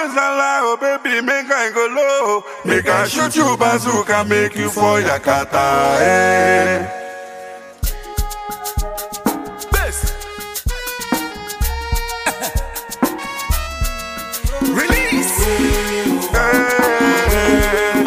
Obezala, oh baby, make I go low. Make I shoot you bazooka, make you for Yakata. Eh. Best. Release. Eh.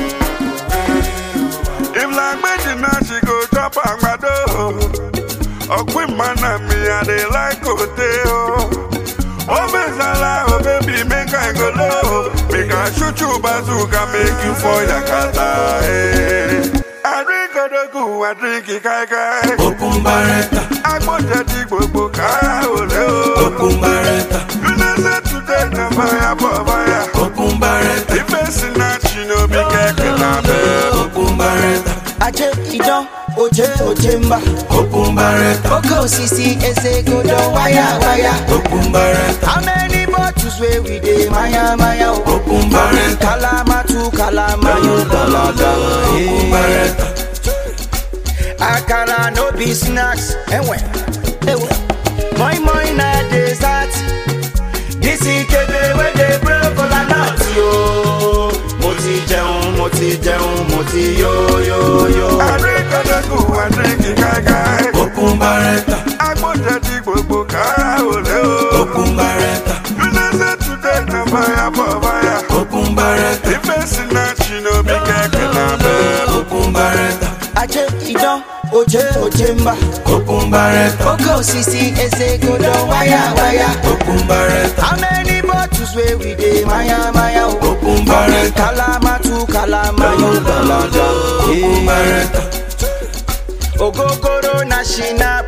If like Medina, she go drop on my door. Ọ̀pìn mana mi, I dey like hotel. Obezala, oh baby, make I go low. Make I shoot you bazooka, make you for Yakata. Eh. I drink Odogu, I drink Ikaikai. Okun barẹta, Agbọ́njẹ ti gbogbo kára òlé o. okun barẹta, You know say today na fire for fire. okun barẹta, Ife sinach, you know, be kẹ̀kẹ́ lábẹ́. okun barẹta, Aje idan oje oje mba okun barẹta, Oke osisi eze godo waya waya okun barẹta, How many bottles wey we dey maya maya o okun barẹta, Kalama tu kalama yo dalada okun barẹta, Akara no be snacks Enwe Ewe Moi moi na dessert This ikebe wey dey blow kola nut yo Mo ti jẹun, mo ti jẹun, mo ti yo yo yo Àríkọ́dọ́gù àdínkì káíkáí. okun barẹta, Agbọ́njẹ ti gbogbo kára òlé o. okun barẹta, You know say today na fire for fire. okun barẹta, Ife sinach, you know, be kẹ̀kẹ́ lábẹ́. okun barẹta, Aje idan oje oje mba okun barẹta, Oke osisi eze godo waya waya okun barẹta, How many bottles wey we dey maya maya o okun barẹta, Kalama tu kalama yo dalada okun barẹta, Ogogoro na shinap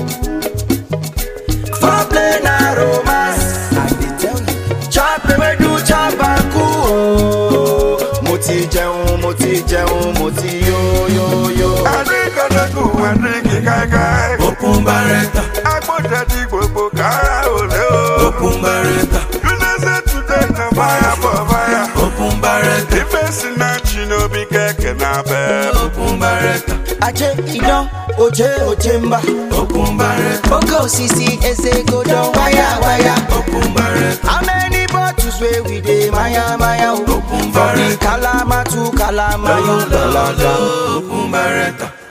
Foreplay na romance I dey tell you Chop ewedu chop aku o Mo ti jẹun, mo ti jẹun, mo ti yo yo yo Àríkọ́dọ́gù àdínkì káíkáí. okun barẹta, Agbọ́njẹ ti gbogbo kára òlé o. okun barẹta, You know say today na fire for fire. okun barẹta, Ife sinach, you know, be kẹ̀kẹ́ lábẹ́. okun barẹta, Aje idan oje oje mba okun barẹta, Oke osisi eze godo waya waya okun barẹta, How many bottles wey we dey maya maya o Okun For the barẹta. kalama tu kalama yo dalada okun barẹta,